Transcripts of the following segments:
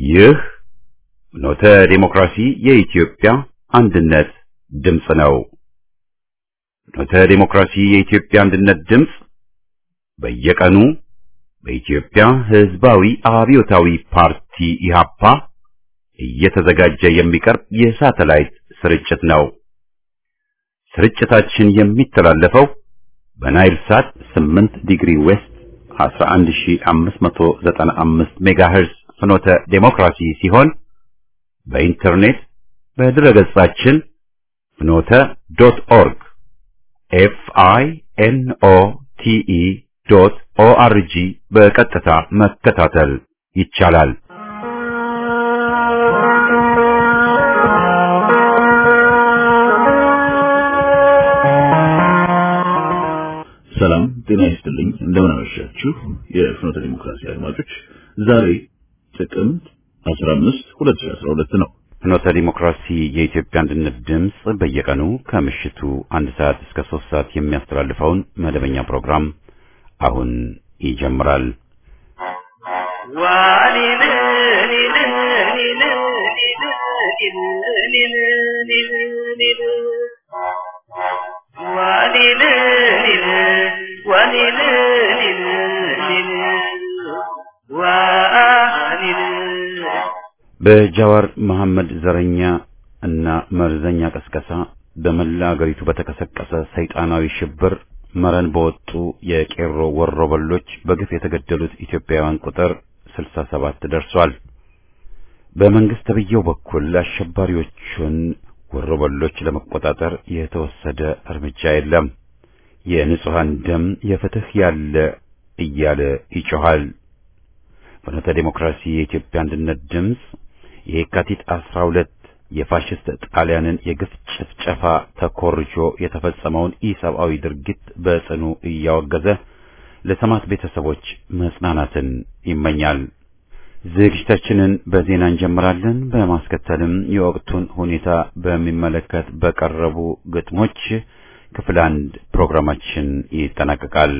ይህ ኖተ ዴሞክራሲ የኢትዮጵያ አንድነት ድምፅ ነው። ኖተ ዴሞክራሲ የኢትዮጵያ አንድነት ድምፅ በየቀኑ በኢትዮጵያ ሕዝባዊ አብዮታዊ ፓርቲ ኢህአፓ እየተዘጋጀ የሚቀርብ የሳተላይት ስርጭት ነው። ስርጭታችን የሚተላለፈው በናይል ሳት 8 ዲግሪ ዌስት 11595 ሜጋሄርዝ ፍኖተ ዴሞክራሲ ሲሆን በኢንተርኔት በድረገጻችን ፍኖተ ዶት ኦርግ ኤፍ አይ ኤን ኦ ቲ ኢ ዶት ኦ አር ጂ በቀጥታ መከታተል ይቻላል። ሰላም ጤና ይስጥልኝ። እንደምን አመሻችሁ የፍኖተ ዲሞክራሲ አድማጮች። ዛሬ ጥቅምት 15 2012 ነው። ፍኖተ ዲሞክራሲ የኢትዮጵያ አንድነት ድምፅ በየቀኑ ከምሽቱ አንድ ሰዓት እስከ ሶስት ሰዓት የሚያስተላልፈውን መደበኛ ፕሮግራም አሁን ይጀምራል። በጃዋር መሐመድ ዘረኛ እና መርዘኛ ቀስቀሳ በመላ አገሪቱ በተቀሰቀሰ ሰይጣናዊ ሽብር መረን በወጡ የቄሮ ወሮበሎች በግፍ የተገደሉት ኢትዮጵያውያን ቁጥር 67 ደርሷል። በመንግስት ተብዬው በኩል አሸባሪዎቹን ወሮበሎች ለመቆጣጠር የተወሰደ እርምጃ የለም። የንጹሃን ደም የፍትህ ያለ እያለ ይጮሃል። ፍኖተ ዴሞክራሲ የኢትዮጵያ አንድነት ድምፅ የካቲት 12 የፋሽስት ጣሊያንን የግፍ ጭፍጨፋ ተኮርጆ የተፈጸመውን ኢሰብአዊ ድርጊት በጽኑ እያወገዘ ለሰማዕት ቤተሰቦች መጽናናትን ይመኛል። ዝግጅታችንን በዜና እንጀምራለን። በማስከተልም የወቅቱን ሁኔታ በሚመለከት በቀረቡ ግጥሞች ክፍል አንድ ፕሮግራማችን ይጠናቀቃል።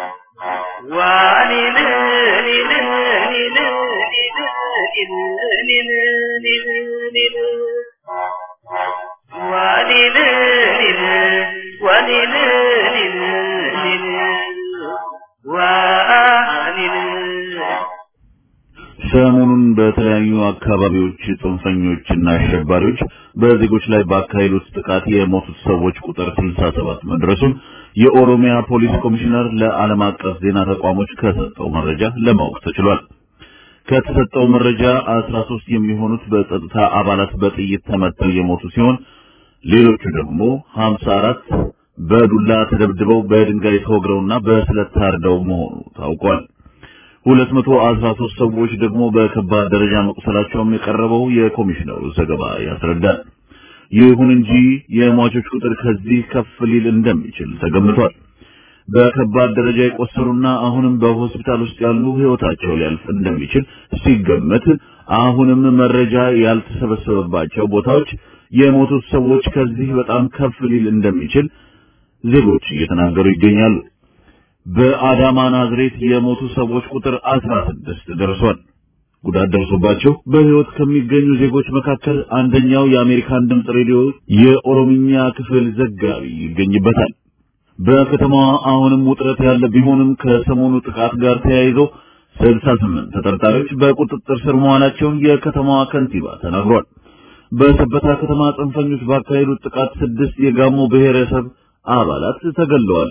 ሰሞኑን በተለያዩ አካባቢዎች ጽንፈኞችና አሸባሪዎች በዜጎች ላይ ባካሄዱት ጥቃት የሞቱት ሰዎች ቁጥር 67 መድረሱን የኦሮሚያ ፖሊስ ኮሚሽነር ለዓለም አቀፍ ዜና ተቋሞች ከሰጠው መረጃ ለማወቅ ተችሏል። ከተሰጠው መረጃ 13 የሚሆኑት በጸጥታ አባላት በጥይት ተመተው የሞቱ ሲሆን ሌሎቹ ደግሞ 54 በዱላ ተደብድበው በድንጋይ ተወግረውና በስለት ታርደው መሆኑ ታውቋል። 213 ሰዎች ደግሞ በከባድ ደረጃ መቁሰላቸውም የቀረበው የኮሚሽነሩ ዘገባ ያስረዳል። ይሁን እንጂ የሟቾች ቁጥር ከዚህ ከፍ ሊል እንደሚችል ተገምቷል። በከባድ ደረጃ የቆሰሉና አሁንም በሆስፒታል ውስጥ ያሉ ሕይወታቸው ሊያልፍ እንደሚችል ሲገመት አሁንም መረጃ ያልተሰበሰበባቸው ቦታዎች የሞቱት ሰዎች ከዚህ በጣም ከፍ ሊል እንደሚችል ዜጎች እየተናገሩ ይገኛሉ። በአዳማ ናዝሬት የሞቱ ሰዎች ቁጥር 16 ደርሷል። ጉዳት ደርሶባቸው በሕይወት ከሚገኙ ዜጎች መካከል አንደኛው የአሜሪካን ድምፅ ሬዲዮ የኦሮምኛ ክፍል ዘጋቢ ይገኝበታል። በከተማዋ አሁንም ውጥረት ያለ ቢሆንም ከሰሞኑ ጥቃት ጋር ተያይዘው 68 ተጠርጣሪዎች በቁጥጥር ስር መዋላቸውን የከተማዋ ከንቲባ ተናግሯል። በሰበታ ከተማ ጽንፈኞች ባካሄዱት ጥቃት ስድስት የጋሞ ብሔረሰብ አባላት ተገለዋል።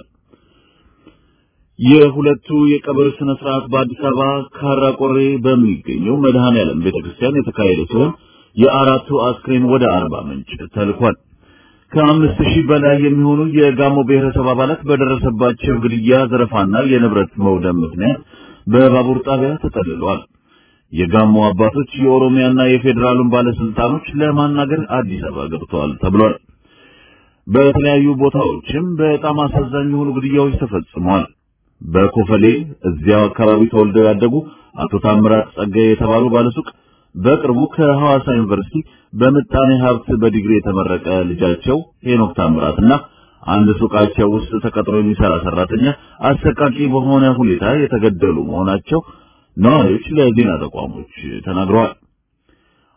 የሁለቱ የቀብር ስነ ስርዓት በአዲስ አበባ ካራ ቆሬ በሚገኘው መድኃኔዓለም ቤተክርስቲያን የተካሄደ ሲሆን የአራቱ አስክሬን ወደ አርባ ምንጭ ተልኳል። ከአምስት ሺህ በላይ የሚሆኑ የጋሞ ብሔረሰብ አባላት በደረሰባቸው ግድያ፣ ዘረፋና የንብረት መውደም ምክንያት በባቡር ጣቢያ ተጠልለዋል። የጋሞ አባቶች የኦሮሚያና የፌዴራሉን ባለስልጣኖች ለማናገር አዲስ አበባ ገብተዋል ተብሏል። በተለያዩ ቦታዎችም በጣም አሳዛኝ የሆኑ ግድያዎች ተፈጽመዋል። በኮፈሌ እዚያው አካባቢ ተወልደው ያደጉ አቶ ታምራት ጸጋዬ የተባሉ ባለሱቅ በቅርቡ ከሐዋሳ ዩኒቨርሲቲ በምጣኔ ሀብት በዲግሪ የተመረቀ ልጃቸው ሄኖክ ታምራትና አንድ ሱቃቸው ውስጥ ተቀጥሮ የሚሰራ ሰራተኛ አሰቃቂ በሆነ ሁኔታ የተገደሉ መሆናቸው ነዋሪዎች ለዜና ተቋሞች ተናግረዋል።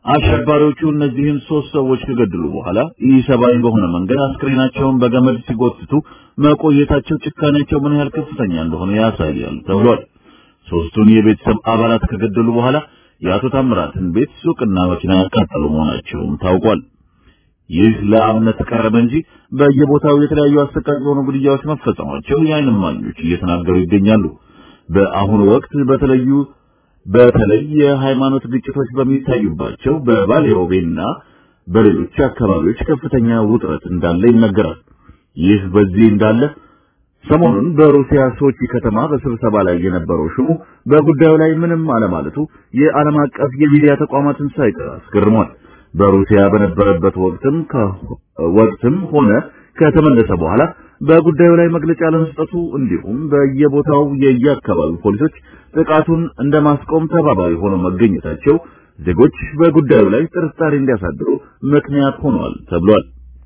አሸባሪዎቹ እነዚህን ሶስት ሰዎች ከገደሉ በኋላ ኢሰብአዊ በሆነ መንገድ አስክሬናቸውን በገመድ ሲጎትቱ መቆየታቸው ጭካኔያቸው ምን ያህል ከፍተኛ እንደሆነ ያሳያል ተብሏል። ሶስቱን የቤተሰብ አባላት ከገደሉ በኋላ የአቶ ታምራትን ቤት፣ ሱቅና መኪና ያቃጠሉ መሆናቸውም ታውቋል። ይህ ለአብነት ቀረበ እንጂ በየቦታው የተለያዩ አሰቃቂ የሆኑ ግድያዎች መፈጸማቸው የዓይን እማኞች እየተናገሩ ይገኛሉ። በአሁኑ ወቅት በተለዩ በተለይ የሃይማኖት ግጭቶች በሚታዩባቸው በባሌ ሮቤና በሌሎች አካባቢዎች ከፍተኛ ውጥረት እንዳለ ይነገራል። ይህ በዚህ እንዳለ ሰሞኑን በሩሲያ ሶቺ ከተማ በስብሰባ ላይ የነበረው ሹሙ በጉዳዩ ላይ ምንም አለማለቱ የዓለም አቀፍ የሚዲያ ተቋማትን ሳይቀር አስገርሟል። በሩሲያ በነበረበት ወቅትም ወቅትም ሆነ ከተመለሰ በኋላ በጉዳዩ ላይ መግለጫ ለመስጠቱ እንዲሁም በየቦታው የየአካባቢው ፖሊሶች ጥቃቱን እንደማስቆም ተባባሪ ሆነው መገኘታቸው ዜጎች በጉዳዩ ላይ ጥርጣሬ እንዲያሳድሩ ምክንያት ሆኗል ተብሏል።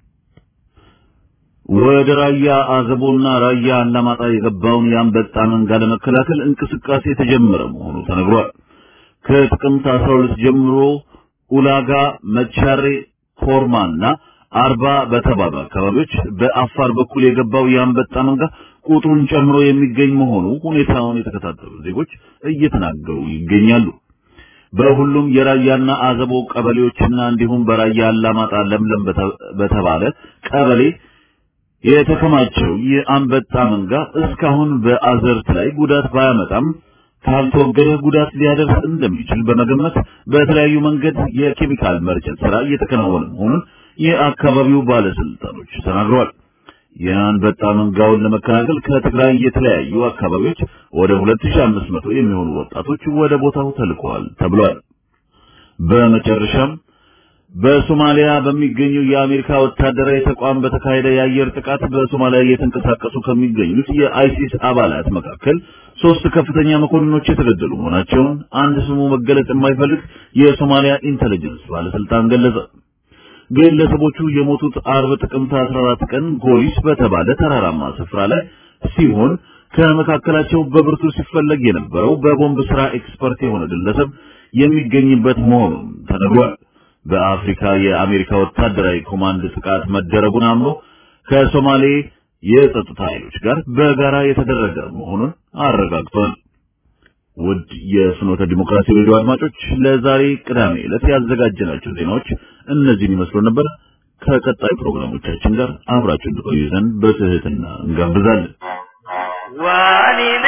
ወደ ራያ አዘቦና ራያ አላማጣ የገባውን የአንበጣ መንጋ ለመከላከል እንቅስቃሴ የተጀመረ መሆኑ ተነግሯል። ከጥቅምት 12 ጀምሮ ኡላጋ፣ መቻሬ፣ ኮርማና አርባ በተባሉ አካባቢዎች በአፋር በኩል የገባው የአንበጣ መንጋ ቁጥሩን ጨምሮ የሚገኝ መሆኑ ሁኔታውን የተከታተሉ ዜጎች እየተናገሩ ይገኛሉ። በሁሉም የራያና አዘቦ ቀበሌዎችና እንዲሁም በራያ አላማጣ ለምለም በተባለ ቀበሌ የተከማቸው የአንበጣ መንጋ እስካሁን በአዘርት ላይ ጉዳት ባያመጣም ካልተወገደ ጉዳት ሊያደርስ እንደሚችል በመገመት በተለያዩ መንገድ የኬሚካል መርጨት ስራ እየተከናወነ መሆኑን የአካባቢው ባለስልጣኖች ተናግረዋል። የአንበጣ መንጋውን ለመከላከል ከትግራይ የተለያዩ አካባቢዎች ወደ 2500 የሚሆኑ ወጣቶች ወደ ቦታው ተልከዋል ተብሏል። በመጨረሻም በሶማሊያ በሚገኙ የአሜሪካ ወታደራዊ ተቋም በተካሄደ የአየር ጥቃት በሶማሊያ እየተንቀሳቀሱ ከሚገኙት የአይሲስ አባላት መካከል ሶስት ከፍተኛ መኮንኖች የተገደሉ መሆናቸውን አንድ ስሙ መገለጽ የማይፈልግ የሶማሊያ ኢንተለጀንስ ባለስልጣን ገለጸ። ግለሰቦቹ የሞቱት አርብ ጥቅምት 14 ቀን ጎሊስ በተባለ ተራራማ ስፍራ ላይ ሲሆን ከመካከላቸው በብርቱ ሲፈለግ የነበረው በቦምብ ስራ ኤክስፐርት የሆነ ግለሰብ የሚገኝበት መሆኑን ተነግሯል። በአፍሪካ የአሜሪካ ወታደራዊ ኮማንድ ጥቃት መደረጉን አምኖ ከሶማሌ የጸጥታ ኃይሎች ጋር በጋራ የተደረገ መሆኑን አረጋግጧል። ውድ የፍኖተ ዲሞክራሲ ሬዲዮ አድማጮች ለዛሬ ቅዳሜ ዕለት ያዘጋጀናቸው ዜናዎች እነዚህን ይመስሉ ነበር። ከቀጣይ ፕሮግራሞቻችን ጋር አብራችሁ እንድቆዩ ዘንድ በትህትና እንጋብዛለን። ዋሊን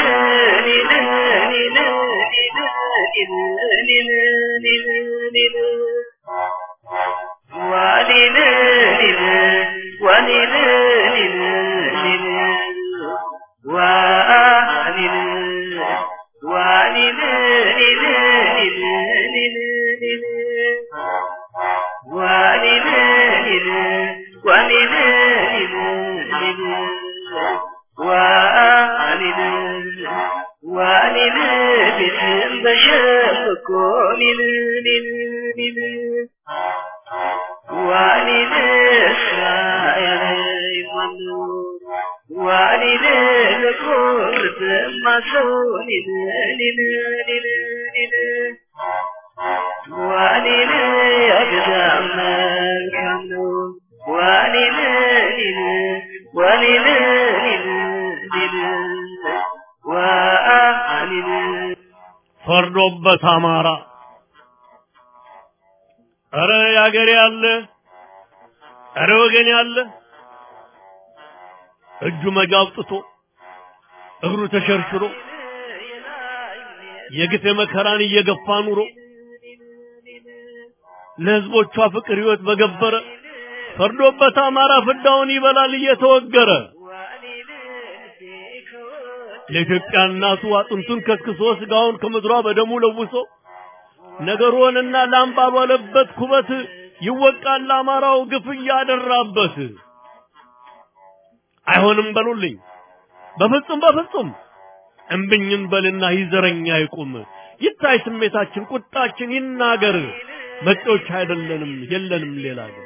ዋሊን ዋሊን ዋሊን ዋሊን ዋሊን ዋሊን ዋሊን ዋሊን ቤትን በሸምኮ ሊል ሊል ሊል ዋሊን እስራኤል ይማሉ ዋሊን ለቁርብ ማሰው ሊል ሊል ሊል ሊል ዋሊን ያገዳም መልካም ነው ዋሊን ሊል ዋሊን ሊል ሊል ዋሊን ፈርዶበት አማራ እረ ያገሬ ያለ እረ ወገን ያለ እጁ መጋ አውጥቶ እግሩ ተሸርሽሮ የግፍ መከራን እየገፋ ኑሮ ለህዝቦቿ ፍቅር ህይወት በገበረ ፈርዶበት አማራ ፍዳውን ይበላል እየተወገረ ለኢትዮጵያ እናቱ አጥንቱን ከስክሶ ስጋውን ከምድሯ በደሙ ለውሶ ነገሩንና ላም ባልዋለበት ኩበት ይወቃል አማራው ግፍ እያደራበት። አይሆንም በሉልኝ በፍጹም በፍጹም እምብኝን በልና ይዘረኛ ይቁም ይታይ ስሜታችን ቁጣችን ይናገር መጤዎች አይደለንም የለንም ሌላ ግን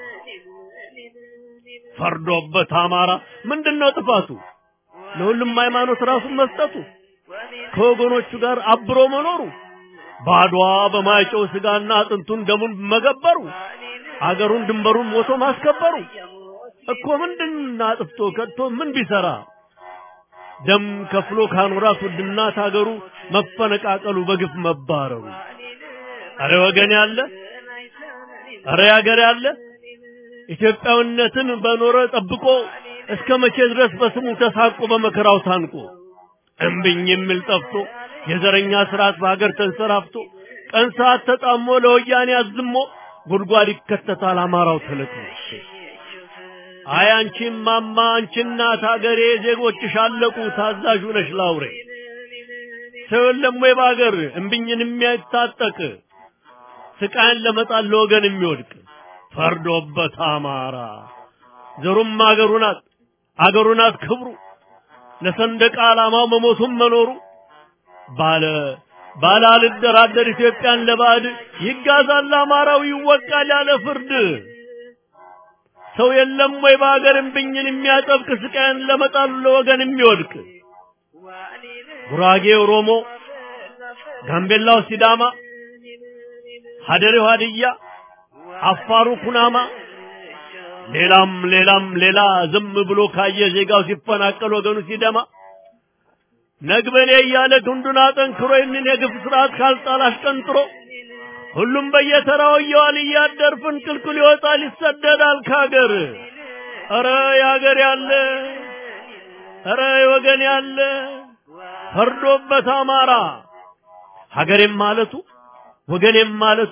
ፈርዶበት አማራ ምንድነው ጥፋቱ ለሁሉም ሃይማኖት ራሱን መስጠቱ ከወገኖቹ ጋር አብሮ መኖሩ ባድዋ በማይጨው ስጋና አጥንቱን ደሙን መገበሩ አገሩን ድንበሩን ሞቶ ማስከበሩ እኮ ምንድን አጥፍቶ ከድቶ ምን ቢሰራ ደም ከፍሎ ካኖራት ውድ እናት አገሩ መፈነቃቀሉ በግፍ መባረሩ አረ ወገን ያለ አረ ያገር ያለ ኢትዮጵያዊነትን በኖረ ጠብቆ እስከ መቼ ድረስ በስሙ ተሳቆ በመከራው ታንቆ እምብኝ የሚል ጠፍቶ የዘረኛ ስርዓት በሀገር ተንሰራፍቶ ቀን ሰዓት ተጣሞ ለወያኔ አዝሞ ጉድጓድ ይከተታል አማራው ተለቅሞ አይ አንቺ ማማ አንቺ እናት ሀገሬ ዜጎችሽ አለቁ ታዛዡ ነሽ ላውሬ ሰው የለም ወይ በሀገር እምብኝን የሚያታጠቅ ስቃይን ለመጣል ለወገን የሚወድቅ ፈርዶበት አማራ ዘሩም አገሩ ናት አገሩ ናት ክብሩ ለሰንደቅ ዓላማው መሞቱም መኖሩ ባለ ባለ አልደራደር ኢትዮጵያን ለባዕድ ይጋዛል አማራው ይወቃል ያለ ፍርድ ሰው የለም ወይ በሀገር እምብኝን የሚያጠብቅ ስቃይን ለመጣሉ ለወገን የሚወድቅ ጉራጌ ኦሮሞ፣ ጋምቤላው ሲዳማ፣ ሀደሬው ሀድያ፣ አፋሩ ኩናማ ሌላም ሌላም ሌላ ዝም ብሎ ካየ ዜጋው ሲፈናቀል ወገኑ ሲደማ ነግበኔ እያለ ክንዱን አጠንክሮ ይህንን የግፍ ስርዓት ካልጣል አሽቀንጥሮ ሁሉም በየተራው እየዋል እያደር ፍንቅልቅል ይወጣል ይሰደዳል ከሀገር። ኧረ የሀገር ያለ ኧረ የወገን ያለ ፈርዶበት አማራ ሀገሬም ማለቱ ወገኔም ማለቱ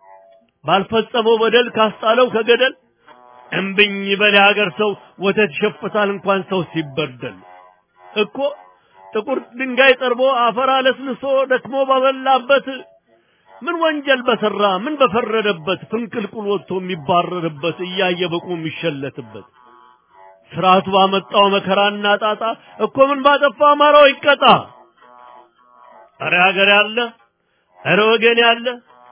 ባልፈጸመው በደል ካስጣለው ከገደል እምብኝ በል የሀገር ሰው ወተት ይሸፍታል እንኳን ሰው ሲበደል እኮ ጥቁር ድንጋይ ጠርቦ አፈር አለስልሶ ደክሞ ባበላበት ምን ወንጀል በሰራ ምን በፈረደበት ፍንቅልቁል ወጥቶ የሚባረርበት እያየ በቁ የሚሸለትበት ስርዓቱ ባመጣው መከራና ጣጣ እኮ ምን ባጠፋ አማራው ይቀጣ። እረ ሀገር ያለ እረ ወገን ያለ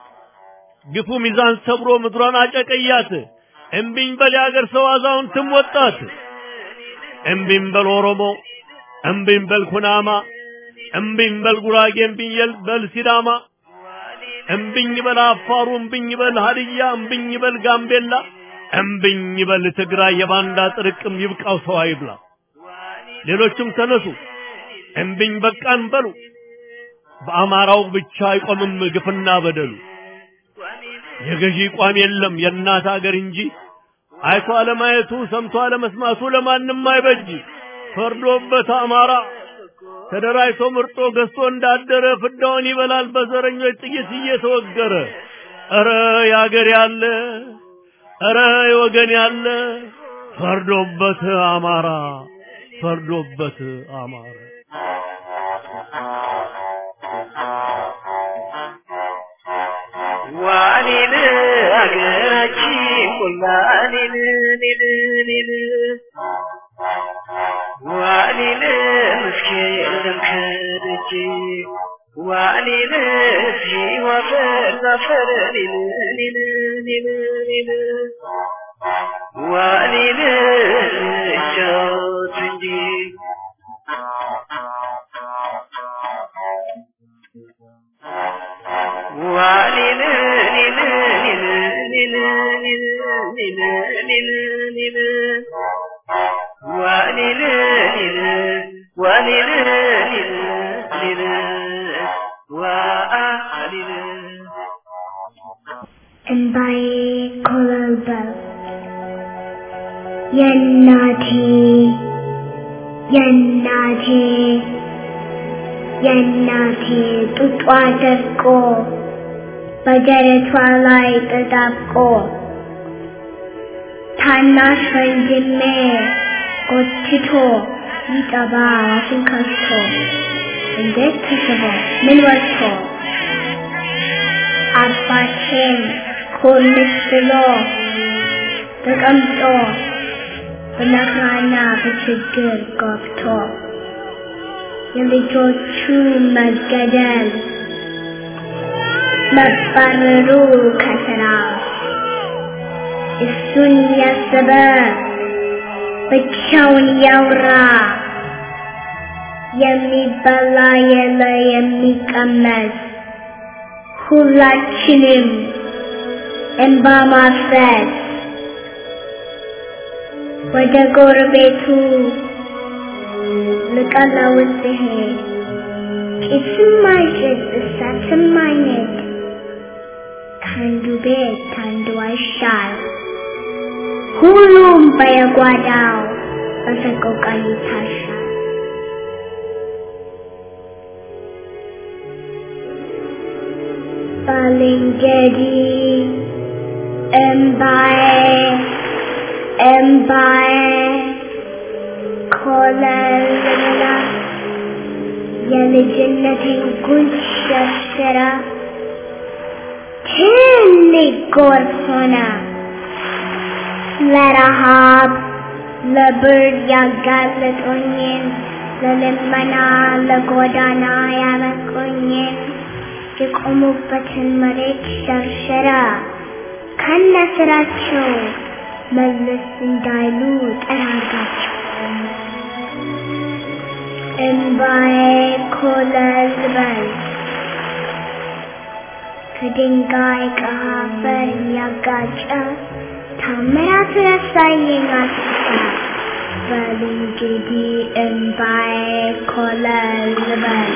ግፉ ሚዛን ሰብሮ ምድሯን አጨቀያት። እምቢኝ በል የሀገር ሰው አዛውንትም ወጣት። እምቢኝ በል ኦሮሞ፣ እምቢኝ በል ኩናማ፣ እምቢኝ በል ጉራጌ፣ እምቢኝ በል ሲዳማ፣ እምቢኝ በል አፋሩ፣ እምቢኝ በል ሀድያ፣ እምቢኝ በል ጋምቤላ፣ እምቢኝ በል ትግራይ። የባንዳ ጥርቅም ይብቃው ሰው አይብላ። ሌሎችም ተነሱ እምቢኝ በቃን በሉ። በአማራው ብቻ አይቆምም ግፍና በደሉ። የገዢ ቋም የለም የእናት አገር እንጂ አይቶ አለማየቱ ሰምቶ አለመስማቱ ለማንም አይበጅ። ፈርዶበት አማራ ተደራጅቶ ምርጦ ገዝቶ እንዳደረ ፍዳውን ይበላል በዘረኞች ጥይት እየተወገረ። ኧረ የአገር ያለ ኧረ የወገን ያለ ፈርዶበት አማራ ፈርዶበት አማራ ዋኔን አገራችን ሁላኔን ኔን ኔን ዋኔን ምስኪን ለምከደጅ ዋኔን ሲዋፈር ዛፈር ኔን ኔን ኔን ኔን ዋኔን እጫወት እንጂ ዋኔን ኔን ኔን ኔን ኔን ኔን ኔን ኔን ዋኔን ኔን ዋኔን ኔን ኔን ዋኔን እንባዬ ኮበለበለ የእናቴ የእናቴ የእናቴ ጡጧ ደርቆ በደረቷ ላይ ተጣብቆ ታናሽ ወንድሜ ጎትቶ ይጠባ አፉን ከፍቶ እንዴት ተስቦ ምን ወጥቶ አባቴን ኮልስ ብሎ ተቀምጦ በመከራና በችግር ገብቶ የልጆቹ መገደል መባረሩ ከስራ እሱን ያሰበ ብቻውን ያውራ የሚበላ የለ የሚቀመስ ሁላችንም እንባ ማፍሰስ ወደ ጎረቤቱ ልቀለውስ ሲሄድ ጭስም አይጭስ እሳትም አይነድ ከአንዱ ቤት ከአንዱ አይሻል ሁሉም በየጓዳው በሰቆቃ ይታሻል። ባልንጀሪ እምባዬ እምባዬ ኮለልላ የልጅነቴን ጉንጭ ሸርሽራ ትልቅ ጎርፍ ሆነ ለረሃብ ለብርድ ያጋለጦኝን ለልመና ለጎዳና ያበቁኝን የቆሙበትን መሬት ሸርሸራ ከነ ስራቸው መለስ እንዳይሉ ጠራጋቸው። እምባዬ ኮለል በል ከድንጋይ ከአፈር እያጋጨ ታምራት ያሳየኝ አስታ በል እንግዲህ እምባዬ ኮለል በል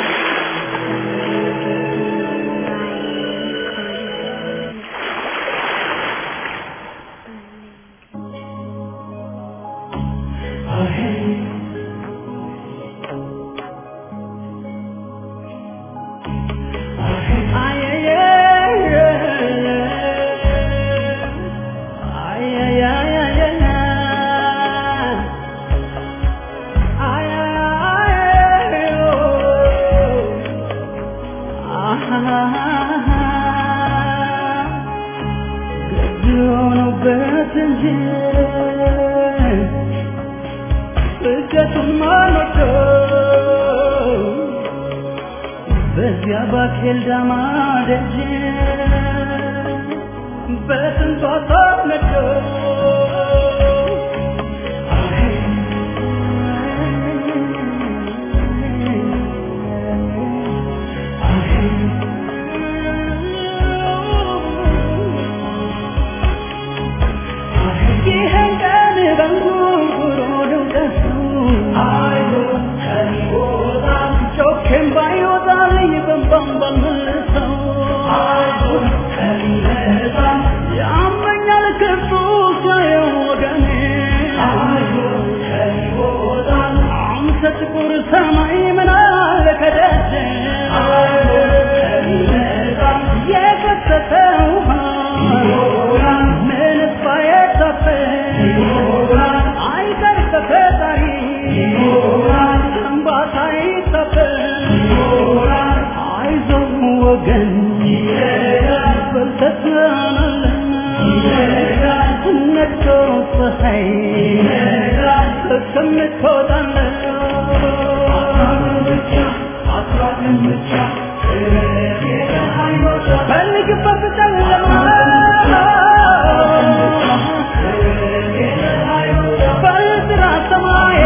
በዚያ ባኬል ዳማ ደጅ በስንቷ ታነዶ ይህን ቀን በንጉሮ ድምቀቱ ጮኬም ባይወጣልኝ በንባም ባልመልሰው ያመኛል ክፉ ሳየው ወገኔ አንተ ጥቁር ሰማይ ምን አለ ከደጀ የፈሰሰ ውሃ ምንስ ባይታፈስ አይቀር ከፈጣሪ እንባታ አይታፈስ አይዞህ ወገን በርተህ ትሆናለህ ነግቶ ፀሐይ እስከምትወጣለህ ፈልግበት ጨለማ በጥራ ሰማይ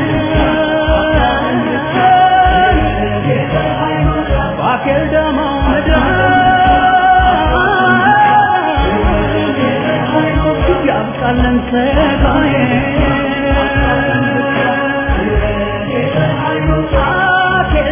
ባኬል ደማ ያብቃለን ሰጋዬ ባኬል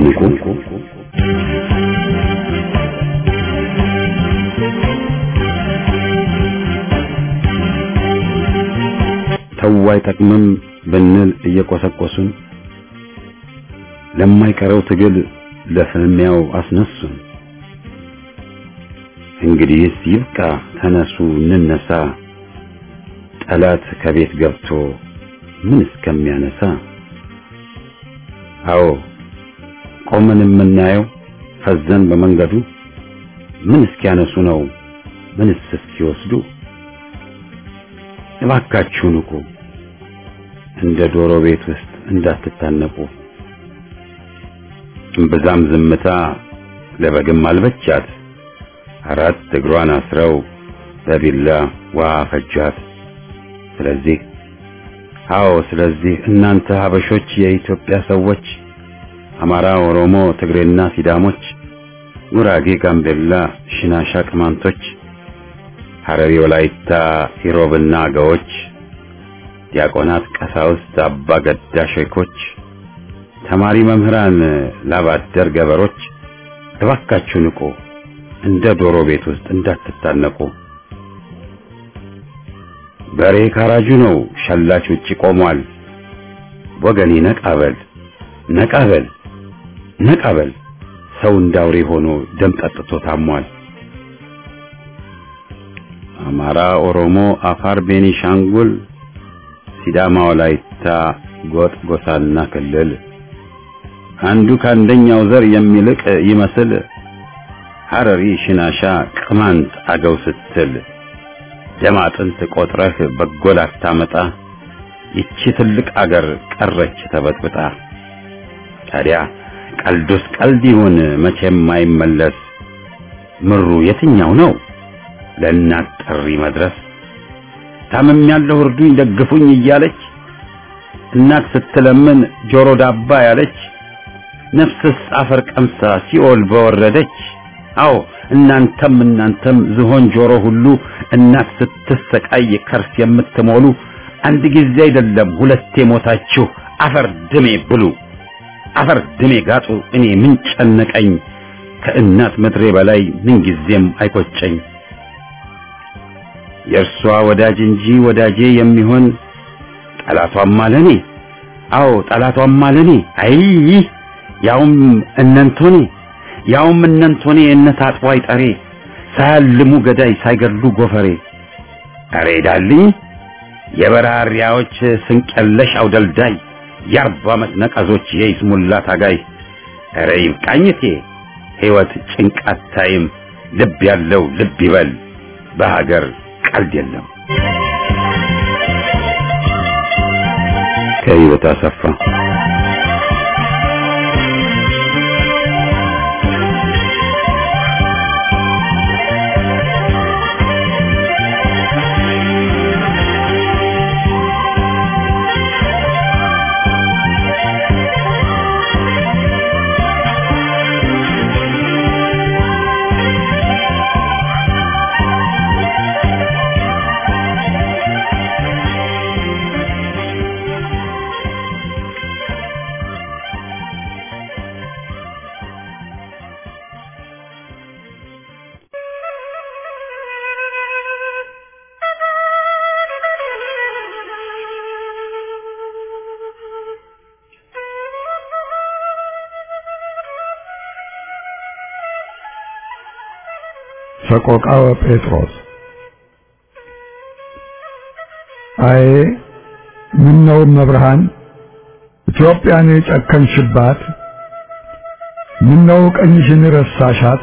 ንቁ ተው አይጠቅምም ብንል እየቆሰቆሱን ለማይቀረው ትግል ለፍልሚያው አስነሱን። እንግዲህስ ይብቃ፣ ተነሱ እንነሳ፣ ጠላት ከቤት ገብቶ ምን እስከሚያነሳ። አዎ ቆመን የምናየው ፈዘን በመንገዱ ምን እስኪያነሱ ነው ምንስ እስኪወስዱ። እባካችሁ ንቁ፣ እንደ ዶሮ ቤት ውስጥ እንዳትታነቁ። እምብዛም ዝምታ ለበግም አልበቻት፣ አራት እግሯን አስረው በቢላ ውሃ ፈጇት። ስለዚህ አዎ ስለዚህ እናንተ ሀበሾች የኢትዮጵያ ሰዎች አማራ፣ ኦሮሞ፣ ትግሬና ሲዳሞች፣ ጉራጌ፣ ጋምቤላ፣ ሽናሻ፣ ቅማንቶች፣ ሐረሪ፣ ወላይታ፣ ኢሮብና አገዎች፣ ዲያቆናት፣ ቀሳውስት፣ አባ ገዳ ሼኮች፣ ተማሪ መምህራን፣ ላባደር ገበሮች እባካችሁ ንቁ፣ እንደ ዶሮ ቤት ውስጥ እንዳትታነቁ። በሬ ካራጁ ነው፣ ሸላች ውጪ ቆሟል። ወገኔ ነቃበል ነቃበል ነቃበል፣ ሰው እንዳውሬ ሆኖ ደም ጠጥቶ ታሟል። አማራ፣ ኦሮሞ፣ አፋር፣ ቤኒሻንጉል፣ ሲዳማ፣ ወላይታ፣ ጎጥ፣ ጎሳና ክልል አንዱ ከአንደኛው ዘር የሚልቅ ይመስል ሐረሪ፣ ሽናሻ፣ ቅማንት፣ አገው ስትል ደም አጥንት ቆጥረህ በጎ ላታመጣ ይቺ ትልቅ አገር ቀረች ተበጥብጣ። ታዲያ ቀልዱስ ቀልድ ይሁን መቼም አይመለስ። ምሩ የትኛው ነው ለእናት ጥሪ መድረስ? ታምም ያለው እርዱኝ ደግፉኝ እያለች እናት ስትለምን ጆሮ ዳባ ያለች ነፍስስ አፈር ቀምሳ ሲኦል በወረደች። አዎ እናንተም እናንተም ዝሆን ጆሮ ሁሉ እናት ስትሰቃይ ከርስ የምትሞሉ አንድ ጊዜ አይደለም ሁለቴ ሞታችሁ አፈር ድሜ ብሉ፣ አፈር ድሜ ጋጡ። እኔ ምን ጨነቀኝ ከእናት ምድሬ በላይ ምን ጊዜም አይቆጨኝ። የእርሷ ወዳጅ እንጂ ወዳጄ የሚሆን ጠላቷም አለኔ። አዎ ጠላቷም አለኔ። አይ ያውም እነንቶኔ ያውም እነንቶኔ እነት አጥቦ አይጠሬ ሳያልሙ ገዳይ ሳይገድሉ ጎፈሬ። አሬ ዳልኝ የበራሪያዎች ስንቀለሽ አውደልዳይ የአርባ ዓመት ነቀዞች የይስሙላ ታጋይ። አረ ይብቃኝቴ ሕይወት ጭንቃት ታይም ልብ ያለው ልብ ይበል በሀገር ቀልድ የለም። ከህይወት አሰፋ ሰቆቃወ ጴጥሮስ አዬ ምን ነው መብርሃን ኢትዮጵያን ጨከንሽባት? ምን ነው ቀኝሽን ረሳሻት?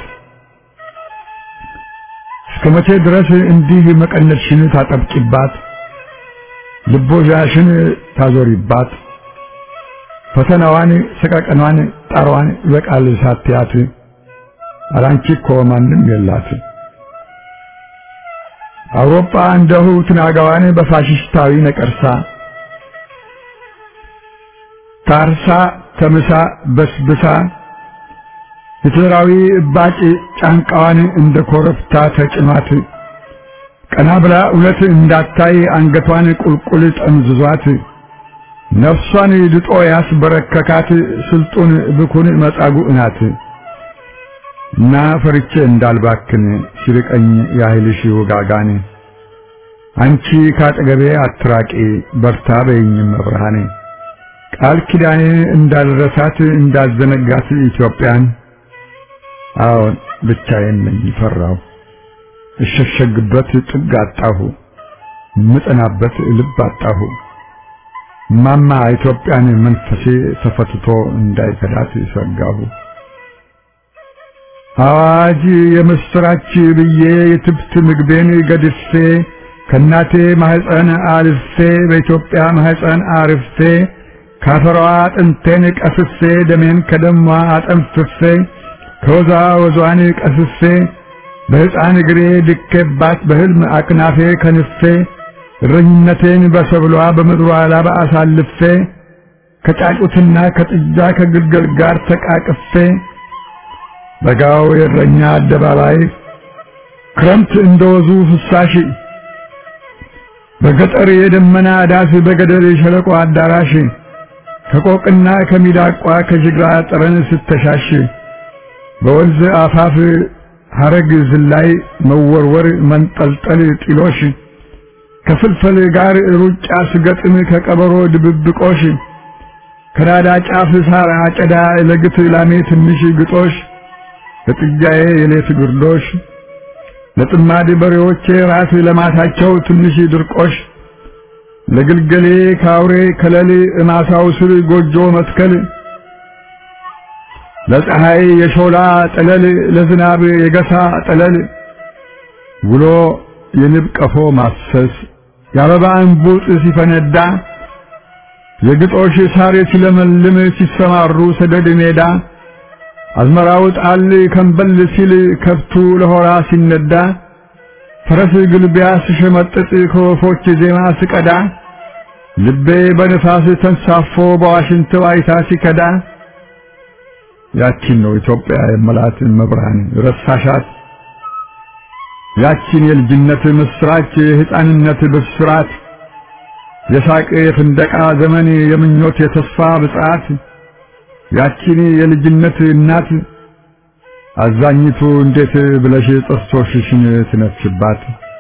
እስከ መቼ ድረስ እንዲህ መቀነትሽን ታጠብቂባት? ልቦሻሽን ታዞሪባት? ፈተናዋን፣ ሰቀቀኗን፣ ጣሯን ይበቃል ሳትያት አላንቺ እኮ ማንም የላት። አውሮፓ እንደሁ ትናጋዋን በፋሽስታዊ ነቀርሳ ታርሳ ተምሳ በስብሳ ሂትለራዊ እባጭ ጫንቃዋን እንደ ኮረብታ ተጭኗት ቀና ብላ እውነት እንዳታይ አንገቷን ቁልቁል ጠምዝዟት ነፍሷን ድጦ ያስበረከካት ስልጡን ብኩን መጻጉዕ ናት እና ፈርቼ እንዳልባክን ሲርቀኝ ያህልሽ ውጋጋን አንቺ ካጠገቤ አትራቂ በርታ በይኝም መብርሃኔ ቃል ኪዳኔ እንዳልረሳት እንዳልዘነጋት ኢትዮጵያን አዎን ብቻዬን ነኝ ፈራሁ እሸሸግበት ጥግ አጣሁ ምጠናበት ልብ አጣሁ ማማ ኢትዮጵያን መንፈሴ ተፈትቶ እንዳይከዳት ሰጋሁ አዋጅ የምስራች ብዬ የትብት ምግቤን ገድፌ ከእናቴ ማህፀን አልፌ በኢትዮጵያ ማህፀን አርፌ ካፈሯ አጥንቴን ቀስፌ ደሜን ከደሟ አጠንፍፌ ከወዛ ወዟን ቀስፌ በሕፃን እግሬ ድኬባት በሕልም አቅናፌ ከንፌ እረኝነቴን በሰብሏ በምድሯ ላባ አሳልፌ ከጫጩትና ከጥጃ ከግልገል ጋር ተቃቅፌ በጋው የእረኛ አደባባይ ክረምት እንደወዙ ፍሳሽ በገጠር የደመና ዳስ በገደል የሸለቆ አዳራሽ ከቆቅና ከሚዳቋ ከጅግራ ጠረን ስተሻሽ በወንዝ አፋፍ ሐረግ ዝላይ መወርወር መንጠልጠል ጢሎሽ ከፍልፈል ጋር ሩጫ ስገጥም ከቀበሮ ድብብቆሽ ከናዳ ጫፍ ሳር አጨዳ ለግት ላሜ ትንሽ ግጦሽ ለጥጃዬ የሌት ግርዶሽ ለጥማድ በሬዎቼ ራስ ለማታቸው ትንሽ ድርቆሽ ለግልገሌ ካውሬ ከለል እማሳው ስር ጎጆ መትከል ለፀሐይ የሾላ ጠለል ለዝናብ የገሳ ጠለል ውሎ የንብ ቀፎ ማሰስ የአበባ እንቡጥ ሲፈነዳ የግጦሽ ሳር ሲለመልም ሲሰማሩ ሰደድ ሜዳ አዝመራው ጣል ከንበል ሲል ከብቱ ለሆራ ሲነዳ ፈረስ ግልቢያ ስሸመጥጥ ከወፎች ዜማ ስቀዳ ልቤ በንፋስ ተንሳፎ በዋሽንት ዋይታ ሲከዳ ያቺን ነው ኢትዮጵያ የመላት መብርሃን ረሳሻት ያቺን የልጅነት ምስራች የሕፃንነት ብስራት የሳቅ የፍንደቃ ዘመን የምኞት የተስፋ ብጽዓት ያቺን የልጅነት እናት አዛኝቱ እንዴት ብለሽ ጥርሶችሽን ትነፍሽባት?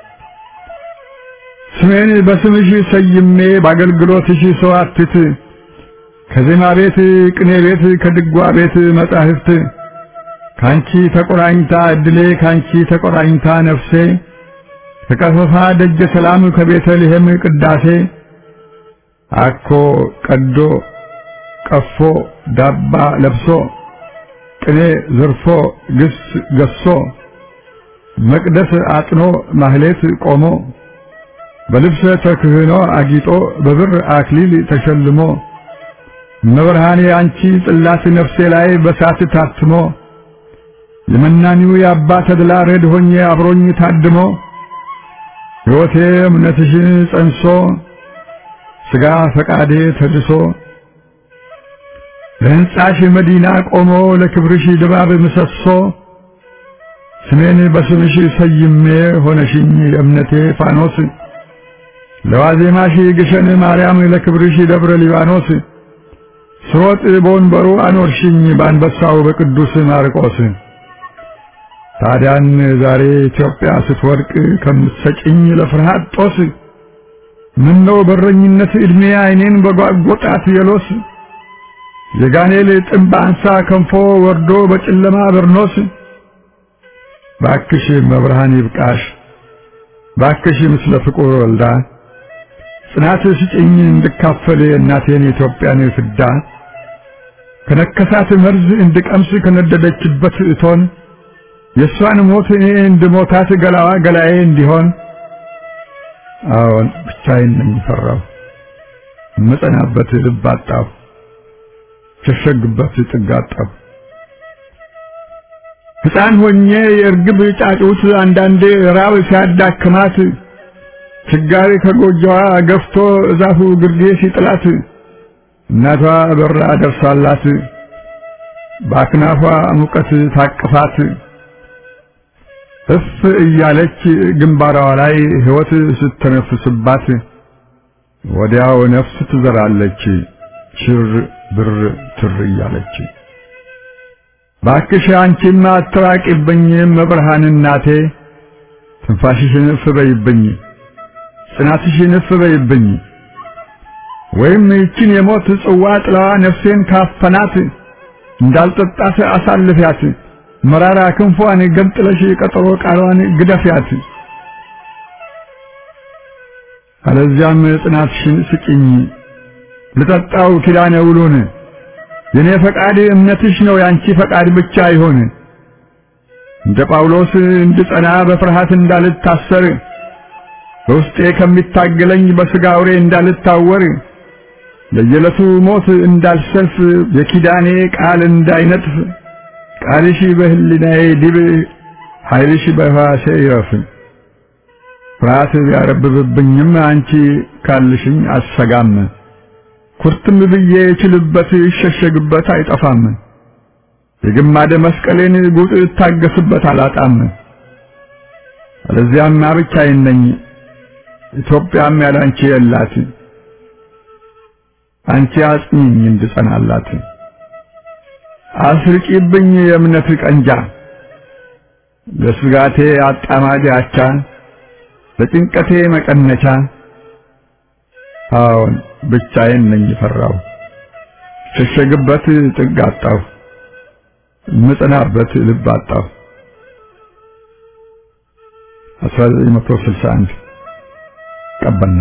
ስሜን በስምሽ ሰይሜ በአገልግሎትሽ ሰዋትት ከዜማ ቤት ቅኔ ቤት ከድጓ ቤት መጻሕፍት ካንቺ ተቆራኝታ እድሌ ካንቺ ተቆራኝታ ነፍሴ ከቀፈፋ ደጀ ሰላም ከቤተልሔም ቅዳሴ አኮ ቀዶ ቀፎ ዳባ ለብሶ ቅኔ ዘርፎ ግስ ገሶ መቅደስ አጥኖ ማህሌት ቆሞ በልብሰ ተክህኖ አጊጦ በብር አክሊል ተሸልሞ መብርሃኔ አንቺ ጽላት ነፍሴ ላይ በሳት ታትሞ የመናኒው የአባ ተድላ ረድ ሆኜ አብሮኝ ታድሞ ሕይወቴ እምነትሽን ጸንሶ ሥጋ ፈቃዴ ተድሶ ለሕንጻሽ መዲና ቆሞ ለክብርሽ ድባብ ምሰሶ ስሜን በስምሽ ሰይሜ ሆነሽኝ የእምነቴ ፋኖስ ለዋዜማሽ ግሸን ማርያም ለክብርሽ ደብረ ሊባኖስ ስሮጥ በወንበሩ አኖርሽኝ በአንበሳው በቅዱስ ማርቆስ ታዲያን ዛሬ ኢትዮጵያ ስትወድቅ ከምትሰጭኝ ለፍርሃት ጦስ ምነው በረኝነት ዕድሜ ዓይኔን በጓጎጣት የሎስ የጋኔል ጥንብ አንሳ ከንፎ ወርዶ በጨለማ በርኖስ ባክሽ መብርሃን ይብቃሽ ባክሽ ምስለ ፍቁር ወልዳ ጽናት ስጭኝ እንድካፈል እናቴን የኢትዮጵያን ፍዳ ከነከሳት መርዝ እንድቀምስ ከነደደችበት እቶን የእሷን ሞት እኔ እንድሞታት ገላዋ ገላዬ እንዲሆን አዎን ብቻዬን ነኝ ፈራሁ መጸናበት ልብ አጣሁ ሸሸግበት ጥግ አጣሁ ሕፃን ሆኜ የእርግብ ጫጩት አንዳንዴ ራብ ሲያዳክማት ችጋሪ ከጎጆዋ ገፍቶ እዛፉ ግርጌ ሲጥላት እናቷ በራ ደርሳላት በአክናፏ ሙቀት ታቅፋት እፍ እያለች ግንባሯ ላይ ሕይወት ስተነፍስባት ወዲያው ነፍስ ትዘራለች ሽር ብር ትር እያለች ባክሽ አንቺማ አትራቂብኝ መብርሃን እናቴ ትንፋሽሽን እፍ በይብኝ ጽናትሽን እፍ በይብኝ ወይም ይችን የሞት ጽዋ ጥላዋ ነፍሴን ካፈናት እንዳልጠጣት አሳልፊያት መራራ ክንፏን ገንጥለሽ ቀጠሮ ቃሏን ግደፊያት አለዚያም ጽናትሽን ስጭኝ ልጠጣው ኪዳነ ውሉን የኔ ፈቃድ እምነትሽ ነው ያንቺ ፈቃድ ብቻ ይሆን እንደ ጳውሎስ እንድጸና በፍርሃት እንዳልታሰር በውስጤ ከሚታገለኝ በሥጋ አውሬ እንዳልታወር ለየዕለቱ ሞት እንዳልሰልፍ የኪዳኔ ቃል እንዳይነጥፍ ቃልሽ በህሊናዬ ዲብ ኃይልሽ በሕዋሴ ይረፍ ፍርሃት ቢያረብብብኝም አንቺ ካልሽኝ አሰጋም ኩርትም ብዬ እችልበት ይሸሸግበት አይጠፋም የግማደ መስቀሌን ጉጥ እታገስበት አላጣም አለዚያማ ብቻዬን ነኝ ኢትዮጵያም ያላንቺ የላት አንቺ አጽኚኝ እንድጸናላት አስርቂብኝ የእምነት ቀንጃ ለስጋቴ አጣማጅ አቻ ለጭንቀቴ መቀነቻ አዎን ብቻዬን ነኝ ፈራው ሸሸግበት ጥግ አጣሁ ምጽናበት ልብ አጣሁ 1961 ቀበና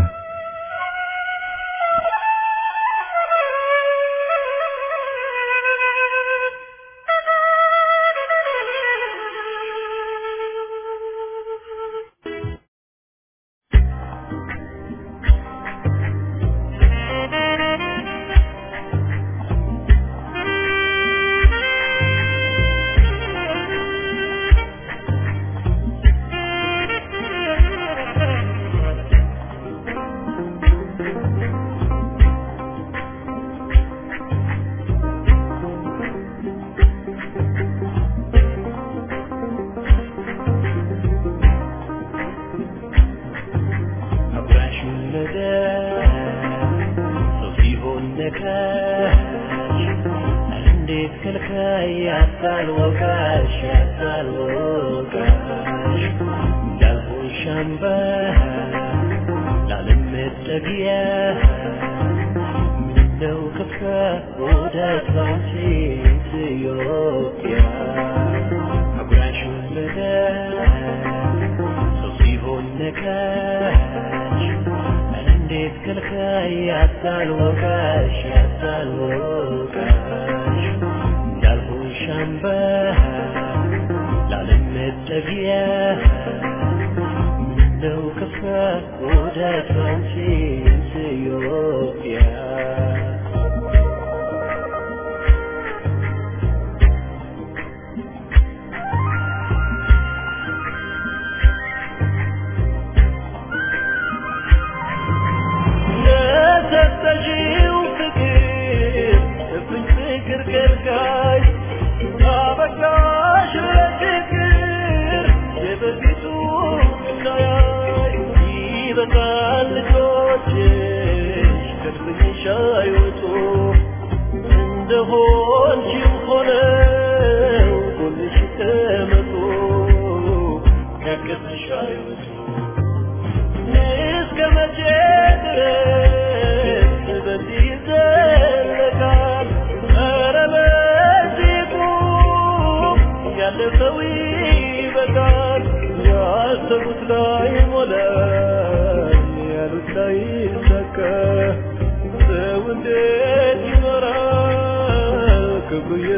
ክብሩ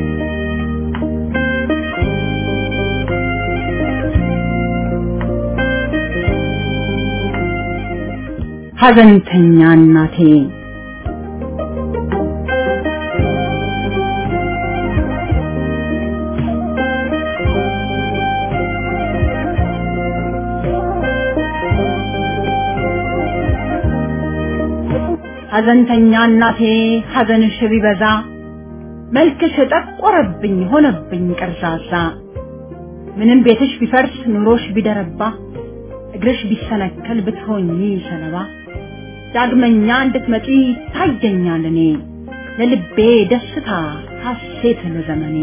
ሐዘንተኛ እናቴ ሐዘንተኛ እናቴ ሐዘንሽ ቢበዛ መልክሽ ጠቆረብኝ ሆነብኝ ቀርዛዛ ምንም ቤትሽ ቢፈርስ ኑሮሽ ቢደረባ እግርሽ ቢሰነከል ብትሆኚ ሰለባ ዳግመኛ እንድትመጪ ታየኛል እኔ ለልቤ ደስታ ሐሴት ለዘመኔ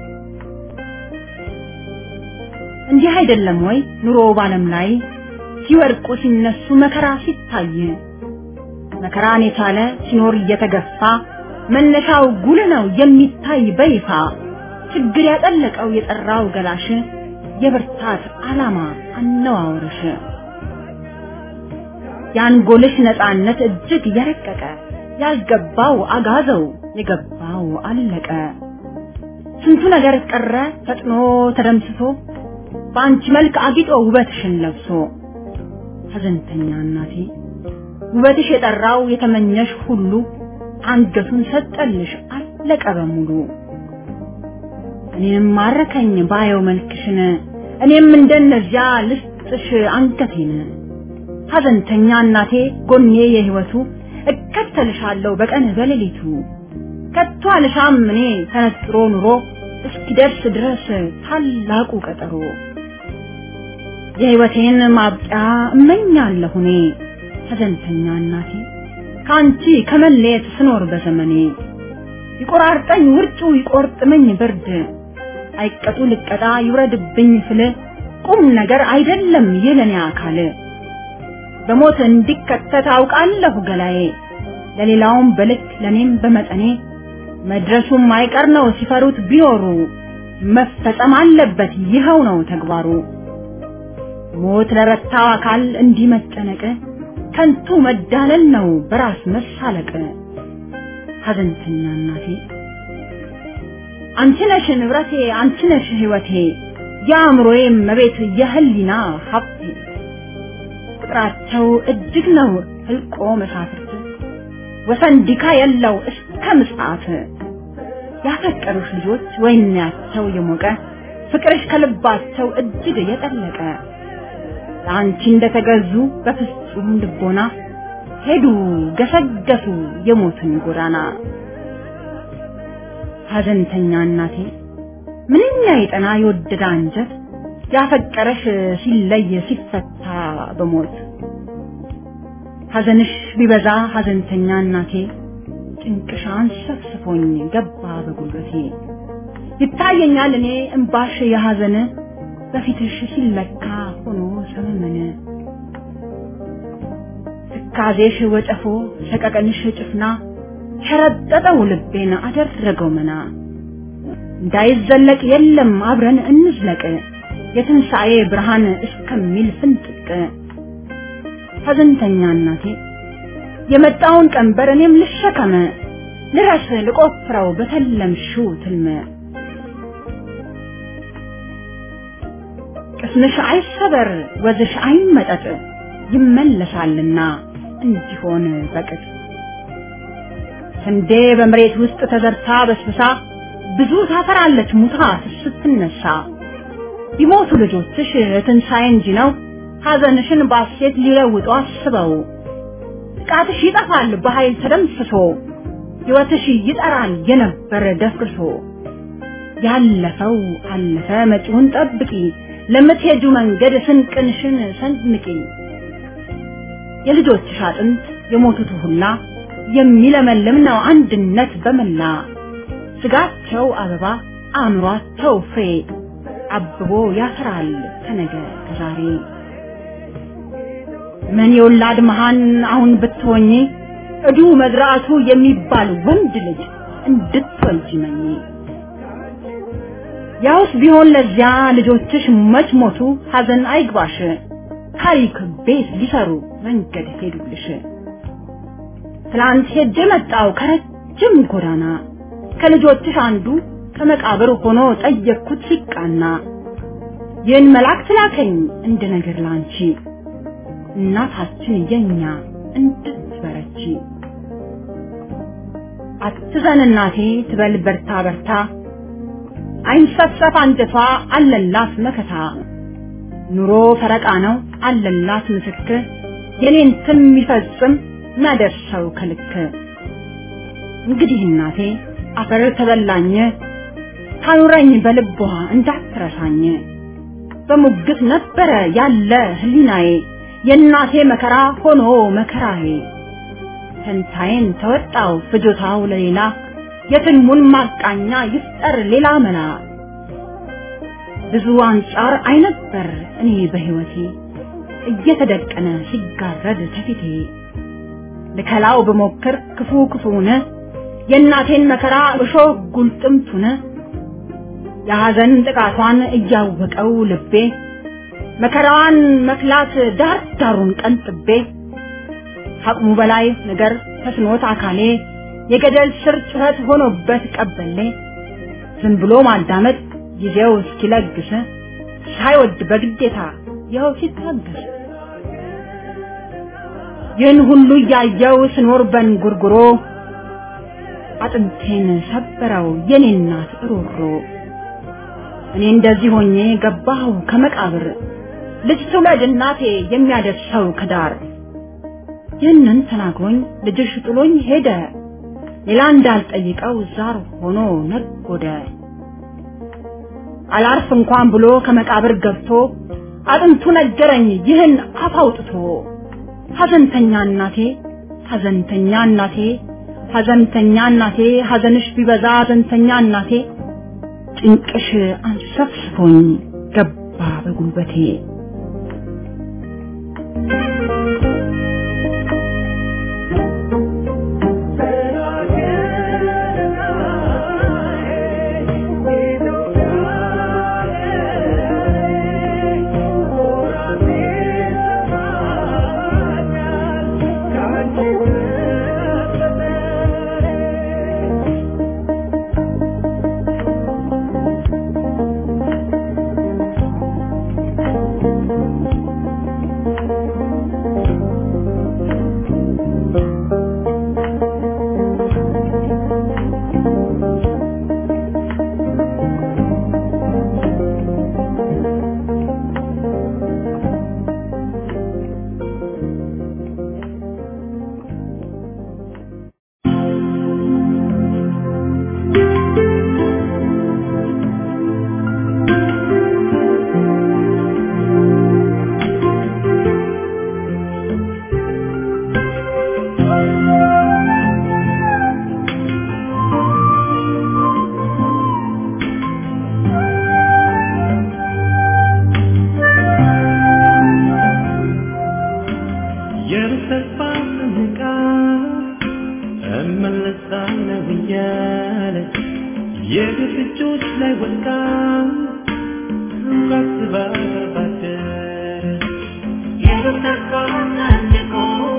እንዲህ አይደለም ወይ ኑሮ ባለም ላይ ሲወድቁ ሲነሱ መከራ ሲታይ መከራን የቻለ ሲኖር እየተገፋ መነሻው ጉል ነው የሚታይ በይፋ ችግር ያጠለቀው የጠራው ገላሽ የብርታት ዓላማ አነዋወርሽ የአንጎልሽ ነፃነት እጅግ የረቀቀ ያልገባው አጋዘው የገባው አለቀ ስንቱ ነገር ቀረ ፈጥኖ ተደምስሶ በአንቺ መልክ አጊጦ ውበትሽን ለብሶ ሐዘንተኛ እናቴ ውበትሽ የጠራው የተመኘሽ ሁሉ አንገቱን ሰጠልሽ አለቀ በሙሉ እኔም ማረከኝ ባየው መልክሽን እኔም እንደነዚያ ልስጥሽ አንገቴን ሐዘንተኛ እናቴ ጎኔ የህይወቱ እከተልሻለሁ በቀን በሌሊቱ ከቶ አልሻም እኔ ተነጥሮ ኑሮ እስኪደርስ ድረስ ታላቁ ቀጠሮ የህይወቴን ማብቂያ እመኛለሁ እኔ ሐዘንተኛ እናቴ ከአንቺ ከመለየት ስኖር በዘመኔ ይቆራርጠኝ ውርጩ ይቆርጥመኝ ብርድ አይቀጡ ልቀጣ ይውረድብኝ ስል ቁም ነገር አይደለም የለኔ አካል በሞት እንዲከተት አውቃለሁ ገላዬ ለሌላውም በልክ ለኔም በመጠኔ መድረሱም አይቀር ነው ሲፈሩት ቢኖሩ መፈጸም አለበት ይኸው ነው ተግባሩ ሞት ለረታው አካል እንዲህ መጨነቅ ከንቱ መዳለል ነው በራስ መሳለቅ ሐዘንተኛ እናቴ አንቺ ነሽ ንብረቴ አንቺ ነሽ ህይወቴ የአእምሮዬ መቤት የህሊና ሀብቴ ቁጥራቸው እጅግ ነው ህልቆ መሳፍርት ወሰን ዲካ የለው እስከ ምጽአት ያፈቀሩሽ ልጆች ወይናቸው የሞቀ ፍቅርሽ ከልባቸው እጅግ የጠለቀ ለአንቺ እንደተገዙ በፍጹም ልቦና ሄዱ ገሰገሱ የሞትን ጎዳና ሐዘንተኛ እናቴ ምንኛ የጠና የወደደ አንጀት ያፈቀረሽ ሲለይ ሲፈታ በሞት ሐዘንሽ ቢበዛ ሐዘንተኛ እናቴ ጭንቅሻን ሰፍስፎኝ ገባ በጉልበቴ ይታየኛል እኔ እምባሽ የሐዘን በፊትሽ ሲለካ ሆኖ ሰመመነ ትካዜሽ ወጨፎ ሰቀቀንሽ ጭፍና ሸረጠጠው ልቤን አደረገው መና እንዳይዘለቅ የለም አብረን እንዝለቅ የትንሣኤ ብርሃን እስከሚል ፍንጥቅ ሐዘንተኛ እናቴ የመጣውን ቀንበር እኔም ልሸከመ ልረስ ልቆፍረው በተለምሽው ትልመ ቅስምሽ አይሰበር ወዝሽ አይመጠጥ ይመለሳልና እንዲሆን በቅጥ ስንዴ በመሬት ውስጥ ተዘርታ በስብሳ ብዙ ታፈራለች ሙታ ስትነሳ ቢሞቱ ልጆችሽ ትንሣኤ እንጂ ነው ሐዘንሽን ባሴት ሊለውጡ አስበው ጥቃትሽ ይጠፋል በኃይል ተደምስሶ ሕይወትሽ ይጠራል የነበረ ደፍርሶ ያለፈው አለፈ መጪውን ጠብቂ ለምትሄጁ መንገድ ስንቅንሽን ሰንምቂ የልጆችሽ አጥንት የሞቱት ሁላ የሚለመልም ነው አንድነት በመላ ስጋቸው አበባ አእምሯቸው ፍሬ አብቦ ያፈራል ከነገ ከዛሬ ምን የወላድ መሃን አሁን ብትሆኚ እዱ መዝራቱ የሚባል ወንድ ልጅ እንድትወልጂ መኝ ያውስ ቢሆን ለዚያ ልጆችሽ መች ሞቱ ሐዘን አይግባሽ ታሪክ ቤት ሊሰሩ መንገድ ሄዱልሽ ትላንት ሄጄ መጣው ከረጅም ጎዳና ከልጆችሽ አንዱ ከመቃብር ሆኖ ጠየቅኩት ሲቃና ይህን መልአክ ላከኝ እንደ ነገር ላንቺ እናታችን የኛ እንድትበረቺ አትዘን እናቴ ትበል በርታ በርታ አይንሰፈፍ አንጀቷ አለላት መከታ ኑሮ ፈረቃ ነው አለላት ምስክር የኔን ትም የሚፈጽም ናደርሰው ከልክ እንግዲህ እናቴ አፈር ተበላኝ ታኑረኝ በልቧ እንዳትረሳኝ በሙግት ነበረ ያለ ህሊናዬ የእናቴ መከራ ሆኖ መከራዬ ፈንታዬን ተወጣው ፍጆታው ለሌላ የትልሙን ማቃኛ ይፍጠር ሌላ መላ ብዙ አንጻር አይነበር እኔ በህይወቴ እየተደቀነ ሲጋረድ ከፊቴ ልከላው ብሞክር ክፉ ክፉነ የእናቴን መከራ እሾህ ጉልጥምቱነ የሐዘን ጥቃቷን እያወቀው ልቤ መከራዋን መክላት ዳር ዳሩን ቀንጥቤ አቅሙ በላይ ነገር ተስኖት አካሌ የገደል ስር ጩኸት ሆኖበት ቀበሌ ዝም ብሎ ማዳመጥ ጊዜው እስኪለግስ ሳይወድ በግዴታ ይኸው ሲታገስ ይህን ሁሉ እያየው ስኖር በንጉርጉሮ አጥንቴን ሰበረው የኔ እናት ሮሮ እኔ እንደዚህ ሆኜ ገባሁ ከመቃብር ልጅ ትውለድ እናቴ የሚያደርሰው ከዳር ይህንን ተናግሮኝ ልጅሽ ጥሎኝ ሄደ ሌላ እንዳልጠይቀው ዛር ሆኖ ነጎደ አላርፍ እንኳን ብሎ ከመቃብር ገብቶ አጥንቱ ነገረኝ ይህን አፍ አውጥቶ ሐዘንተኛ እናቴ ሐዘንተኛ እናቴ ሐዘንተኛ እናቴ ሐዘንሽ ቢበዛ ሐዘንተኛ እናቴ ጭንቅሽ አንሰፍስፎኝ ገባ በጉልበቴ የተስፋ ስንቃ እመለሳለሁ እያለች የግፍ እጆች ላይ ወድቃ ሳስባ ባደረች የተስፋ ሰንቆ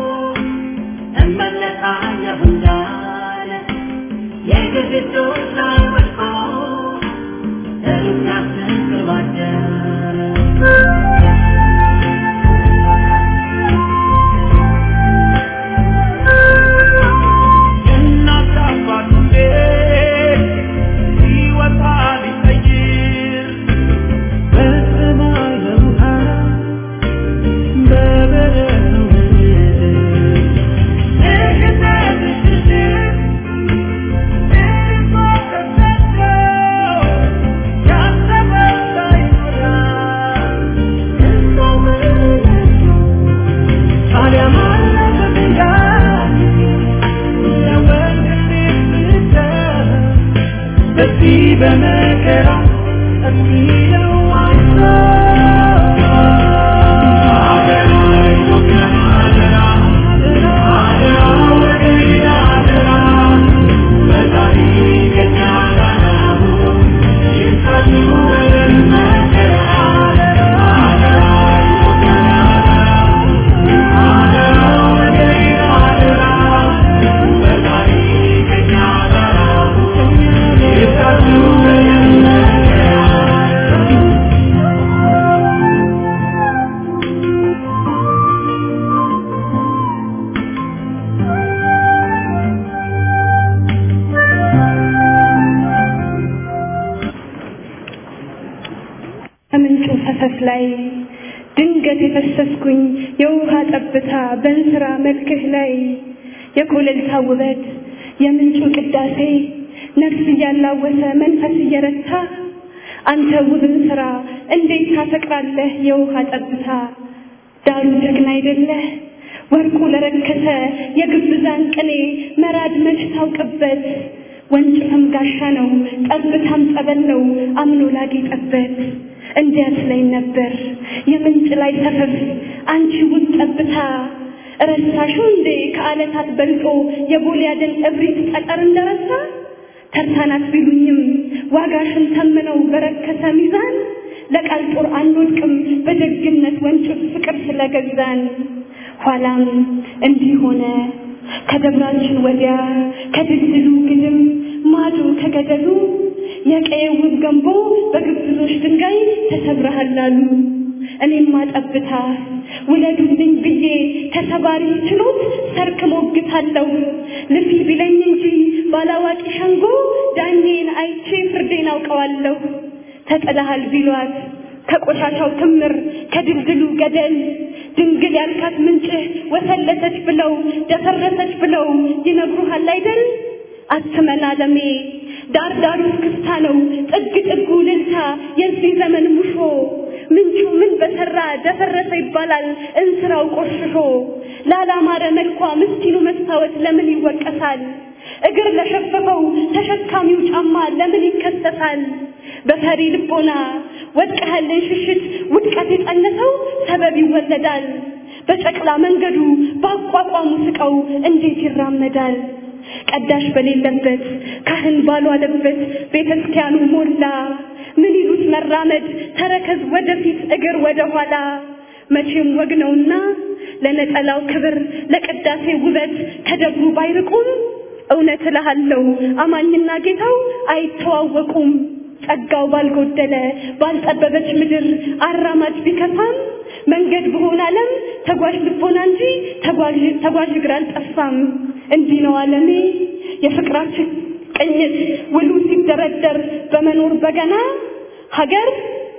እመለሳለሁ እንዳለ የግፍ እጆች ላይ ወድቆ ሳስባ ባደረች እናት አባቱ ቤት ሲወጣ ሊቀይር በሰማይ በውሃ በበረዶ ምድር እግዘት ሽሽት እርሷ ተሰጠው ያሰበው ሳይሞላል እሷው መለሱ ታዲያ ማለፈ ድንጋይ በዚህ በመከራ የሚለው Thank you. ከምንጩ ፈሰስ ላይ ድንገት የፈሰስኩኝ የውሃ ጠብታ በእንስራ መልክህ ላይ የኮለልታ ውበት የምንጩ ቅዳሴ ነፍስ እያላወሰ መንፈስ እየረታ አንተ ውብን ስራ እንዴት ታፈቅራለህ የውሃ ጠብታ ዳሩ ጀግና አይደለህ ወርቁ ለረከሰ የግብዛን ቅኔ መራድ መች ታውቅበት ወንጭፍም ጋሻ ነው ጠብታም ጸበል ነው አምኖ ላጌጠበት እንዲያት ላይ ነበር የምንጭ ላይ ሰፈፍ አንቺ ውብ ጠብታ ረሳሽው እንዴ ከዓለታት በልጦ የጎልያድን እብሪት ጠጠር እንደረሳ ተርታናት ቢሉኝም ዋጋሽን ተምነው በረከሰ ሚዛን ለቃል ጦር አንወድቅም በደግነት ወንጭፍ ፍቅር ስለገዛን ኋላም እንዲህ ሆነ ከደብራችን ወዲያ ከድልድሉ ግድም ማዶ ከገደሉ የቀየው ውብ ገንቦ በግብዞች ድንጋይ ተሰብረሃል አሉ። እኔማ ጠብታ ውለዱልኝ ብዬ ተሰባሪ ችሎት ሰርክ ሞግታለሁ ልፊ ቢለኝ እንጂ ባላዋቂ ሸንጎ ዳኜን አይቼ ፍርዴን አውቀዋለሁ። ተጥለሃል ቢሏት ከቆሻሻው ክምር ከድልድሉ ገደል ድንግል ያልካት ምንጭህ ወሰለተች ብለው ደፈረሰች ብለው ይነግሩሃል አይደል? አትመን አለሜ ዳር ዳሩ ክስታ ነው ጥግ ጥጉ ልልታ የዚህ ዘመን ሙሾ ምንጩ ምን በሰራ ደፈረሰ ይባላል እንስራው ቆሽሾ ላላማረ መልኳ ምስኪኑ መስታወት ለምን ይወቀሳል? እግር ለሸፈፈው ተሸካሚው ጫማ ለምን ይከሰሳል? በፈሪ ልቦና ወድቀህልን ሽሽት ውድቀት የጸነሰው ሰበብ ይወለዳል። በጨቅላ መንገዱ በአቋቋሙ ስቀው እንዴት ይራመዳል? ቀዳሽ በሌለበት ካህን ባልዋለበት ቤተ ክርስቲያኑ ሞላ። ምን ይሉት መራመድ ተረከዝ ወደፊት እግር ወደ ኋላ። መቼም ወግ ነውና ለነጠላው ክብር ለቅዳሴ ውበት ከደብሩ ባይርቁም እውነት እልሃለሁ አማኝና ጌታው አይተዋወቁም። ጸጋው ባልጎደለ ባልጠበበች ምድር አራማጅ ቢከፋም መንገድ በሆነ ዓለም ተጓዥ ልቦና እንጂ ተጓዥ ተጓዥ እግር አልጠፋም። እንዲህ ነው ዓለሜ የፍቅራችን ቅኝት ውሉ ሲደረደር በመኖር በገና ሀገር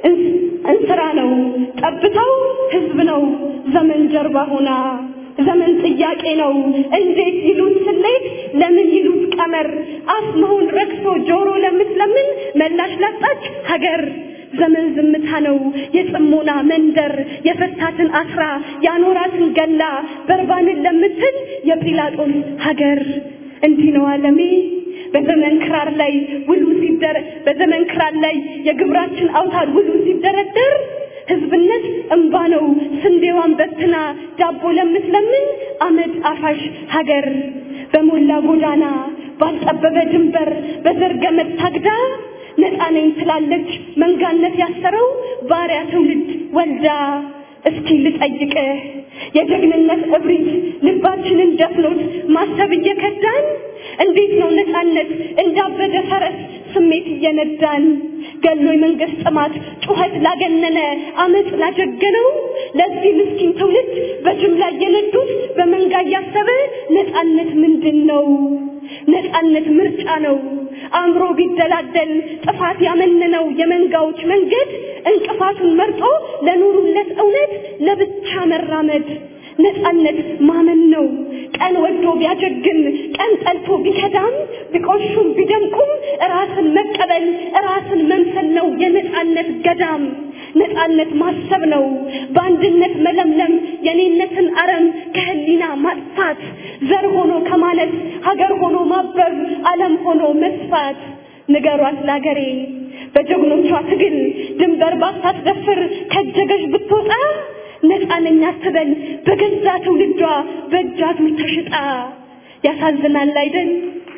እንስራ ነው ጠብታው ህዝብ ነው ዘመን ጀርባ ሆና ዘመን ጥያቄ ነው እንዴት ይሉት ስሌት ለምን ይሉት ቀመር አፍ መሆን ረክሶ ጆሮ ለምትለምን መላሽ ላጣች ሀገር ዘመን ዝምታ ነው የጽሞና መንደር የፈታትን አስራ ያኖራትን ገላ በርባንን ለምትል የጲላጦስ ሀገር እንዲህ ነው ዓለሜ በዘመን ክራር ላይ ውሉ ሲደረ በዘመን ክራር ላይ የግብራችን አውታር ውሉ ሲደረደር ህዝብነት እንባ ነው ስንዴዋን በትና ዳቦ ለምትለምን አመድ አፋሽ ሀገር በሞላ ጎዳና ባልጠበበ ድንበር በዘር ገመድ ታግዳ ነፃ ነኝ ትላለች መንጋነት ያሰረው ባሪያ ትውልድ ወልዳ እስኪ ልጠይቅህ የጀግንነት እብሪት ልባችንን ደፍኖት ማሰብ እየከዳን እንዴት ነው ነፃነት እንዳበደ ፈረስ ስሜት እየነዳን ገሎ የመንግስት ጥማት ጩኸት ላገነነ አመፅ ላጀገነው ለዚህ ምስኪን ትውልድ በጅምላ እየነዱት በመንጋ እያሰበ ነፃነት ምንድን ነው? ነፃነት ምርጫ ነው። አእምሮ ቢደላደል ጥፋት ያመነነው የመንጋዎች መንገድ እንቅፋቱን መርጦ ለኑሩለት እውነት ለብቻ መራመድ ነፃነት ማመን ነው። ቀን ወዶ ቢያጀግን ቀን ጠልቶ ቢከዳም ቢቆሹም ቢደምቁም ራስን መቀበል ራስን መምሰል ነው የነፃነት ገዳም። ነፃነት ማሰብ ነው በአንድነት መለምለም የኔነትን አረም ከህሊና ማጥፋት ዘር ሆኖ ከማለት ሀገር ሆኖ ማበብ ዓለም ሆኖ መስፋት ንገሯት ላገሬ በጀግኖቿ ትግል ድንበር ባታስደፍር ከጀገሽ ብትወጣ ነፃ ነኝ አትበል በገዛ ትውልዷ በእጃቱር ተሽጣ ያሳዝናል አይደል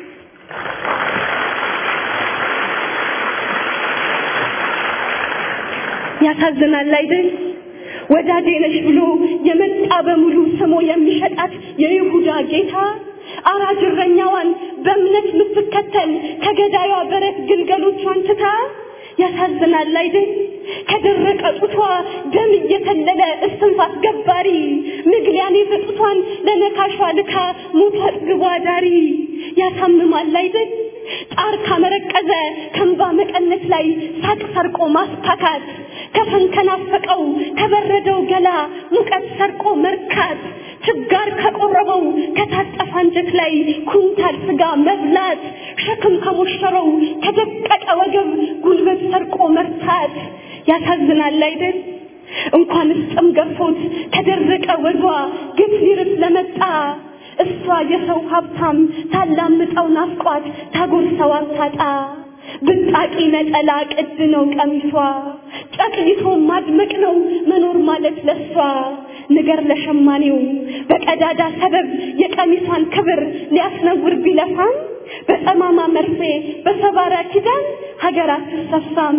ያሳዝናል አይደል ወዳጄ ነሽ ብሎ የመጣ በሙሉ ስሞ የሚሸጣት የይሁዳ ጌታ አራጅ እረኛዋን በእምነት የምትከተል ከገዳዩዋ በረት ግልገሎቿን ትታ ያሳዝናል አይደል ከደረቀ ጡቷ ደም እየተለለ እስትንፋስ ገባሪ ምግሊያኔ በጡቷን ለነካሿ ልካ ሞቷ አጥግቧ ዳሪ ያሳምማል አይደል ጣር ካመረቀዘ ከንባ መቀነት ላይ ሳቅ ሰርቆ ማስታካት ከፈን ከናፈቀው ከበረደው ገላ ሙቀት ሰርቆ መርካት ችጋር ከቆረበው ከታጠፈ አንጀት ላይ ኩንታል ስጋ መብላት ሸክም ከሞሸረው ከደቀቀ ወገብ ጉልበት ሰርቆ መርታት ያሳዝናል አይደል? እንኳንስ ጥም ገፎት ከደረቀ ወዷ ግፍ ሊርስ ለመጣ እሷ የሰው ሀብታም ታላምጠው ናፍቋት ታጎርሰው አታጣ ብጣቂ ነጠላ ቅድ ነው ቀሚሷ ጨቅይቶ ማድመቅ ነው መኖር ማለት ለሷ ንገር ለሸማኔው በቀዳዳ ሰበብ የቀሚሷን ክብር ሊያስነውር ቢለፋም በጠማማ መርፌ በሰባራ ኪዳን ሀገር አትሰፋም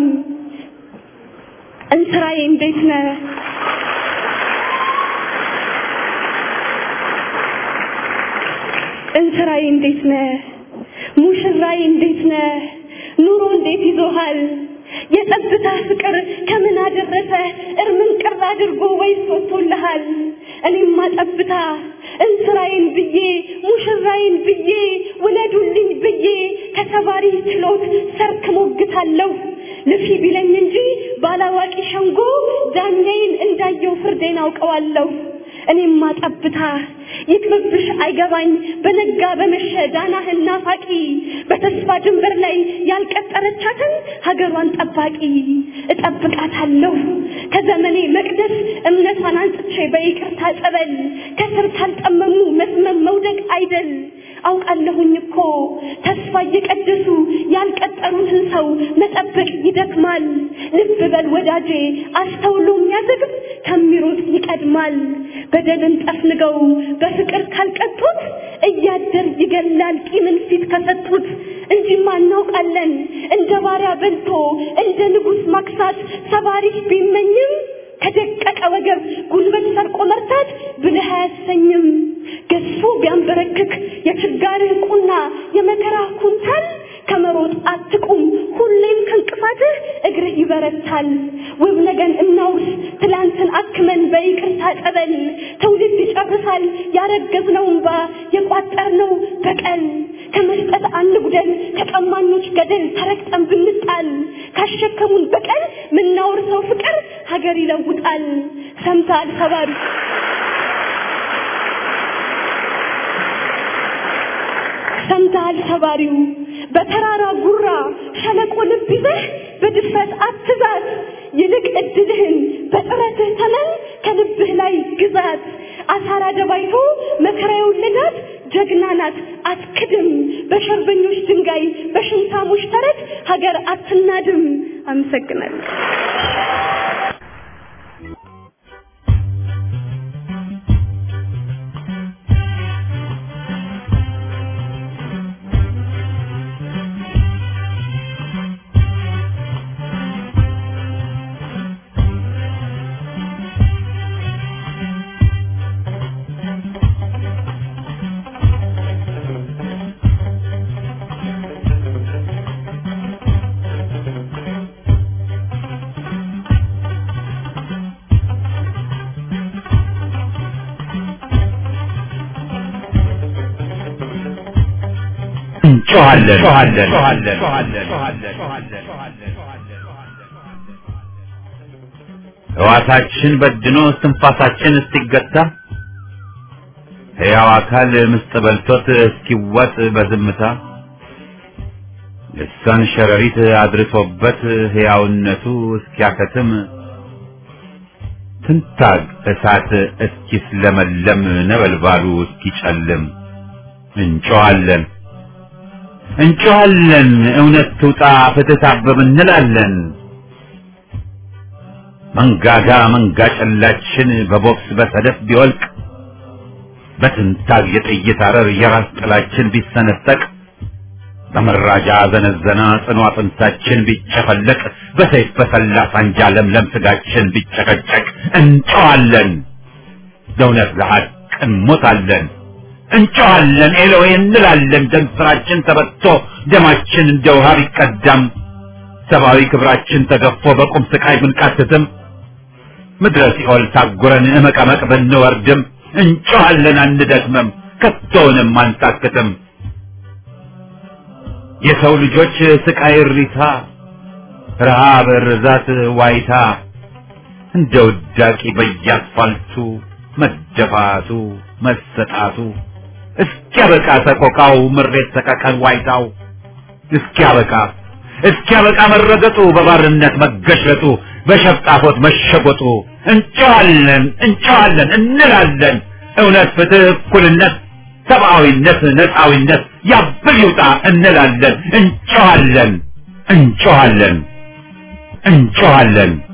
እንስራዬ እንዴት ነህ እንስራዬ እንዴት ነህ ሙሽራዬ እንዴት ነህ ኑሮ እንዴት ይዞሃል የጸጥታ ፍቅር ከምን አደረሰ እርምን ቅር አድርጎ ወይስ ወጥቶልሃል እኔማ ጠብታ እንስራዬን ብዬ ሙሽራዬን ብዬ ውለዱልኝ ብዬ ከተባሪ ችሎት ሰርክ ሞግታለሁ ልፊ ቢለኝ እንጂ ባላዋቂ ሸንጎ ዳኛዬን እንዳየው ፍርዴን አውቀዋለሁ እኔማ ጠብታ ይቅርብሽ አይገባኝ በነጋ በመሸ ዳናህን ናፋቂ በተስፋ ድንበር ላይ ያልቀጠረቻትን ሀገሯን ጠባቂ እጠብቃታለሁ ከዘመኔ መቅደስ እምነቷን አንጽቼ በይቅርታ ጸበል ከስር ካልጠመሙ መስመም መውደቅ አይደል አውቃለሁኝ እኮ ተስፋ እየቀደሱ ያልቀጠሩትን ሰው መጠበቅ ይደክማል ልብ በል ወዳጄ አስተውሎ የሚያዘግብ ከሚሮጥ ይቀድማል በደልን ጠፍንገው በፍቅር ካልቀጡት እያደር ይገላል ቂምን ፊት ከሰጡት እንጂማ እናውቃለን እንደ ባሪያ በልቶ እንደ ንጉሥ ማክሳት ሰባሪሽ ቢመኝም ከደቀቀ ወገብ ጉልበት ሰርቆ መርታት ብልህ አያሰኝም ገዝፎ ቢያንበረክክ የችጋርህ ቁና የመከራ ኩንታል ከመሮጥ አትቁም ሁሌም ከእንቅፋትህ እግርህ ይበረታል ውብ ነገን እናውርስ ትላንትን አክመን በይቅርታ ጠበል ትውልድ ይጨርሳል ያረገዝነው እንባ የቋጠርነው በቀል ከመስጠት አንጉደል ከቀማኞች ገደል ተረግጠን ብንጣል ካሸከሙን በቀል ምናወርሰው ፍቅር ሀገር ይለውጣል ሰምተሃል ሰባሪ ሰምተሃል ሰባሪው በተራራ ጉራ ሸለቆ ልብ ይዘህ በድፍረት አትዛት ይልቅ እድልህን በጥረትህ ተመን ከልብህ ላይ ግዛት አሳራ ደባይቶ መከራ የወለዳት ጀግና ናት አትክድም በሸርበኞች ድንጋይ በሽንታሞች ተረት ሀገር አትናድም አመሰግናለሁ ሕዋሳችን በድኖ እስትንፋሳችን እስኪገታ ሕያው አካል ምስጥ በልቶት እስኪዋጥ በዝምታ ልሳን ሸረሪት አድርሶበት ሕያውነቱ እስኪያከትም ትንታግ እሳት እስኪስለመለም ነበልባሉ እስኪጨልም እንጮኻለን እንጮኻለን እውነት ትውጣ ፍትህ ታብብ እንላለን መንጋጋ መንጋ ጨላችን በቦክስ በሰደፍ ቢወልቅ በትንታግ የጥይት አረር የራስ ጥላችን ቢሰነጠቅ በመራጃ ዘነዘና ጽኑ አጥንታችን ቢጨፈለቅ በሰይፍ በሰላ ሳንጃ ለምለም ስጋችን ቢጨቀጨቅ እንጨዋለን ለእውነት ለሐቅ እንሞታለን እንጨዋለን ኤሎዌ እንላለን ደም ስራችን ተበጥቶ ደማችን እንደ ውሃ ቢቀዳም ሰብአዊ ክብራችን ተገፎ በቁም ስቃይ ብንቃትትም ምድረ ሲኦል ታጉረን እመቀመቅ ብንወርድም እንጮኻለን አንደክምም ከቶውንም አንታክትም የሰው ልጆች ስቃይ እሪታ ረሃብ ርዛት ዋይታ እንደ ውዳቂ በየአስፋልቱ መደፋቱ መሰጣቱ እስኪያበቃ ሰቆቃው ምሬት ሰቀቀን ዋይታው እስኪያበቃ እስኪያበቃ መረገጡ በባርነት መገሸጡ በሸፍጣፎት መሸጎጡ እንጨዋለን እንጨዋለን እንላለን እውነት ፍትህ እኩልነት ሰብአዊነት ነፃዊነት ያብል ይውጣ እንላለን እንጨዋለን እንጨዋለን እንጨዋለን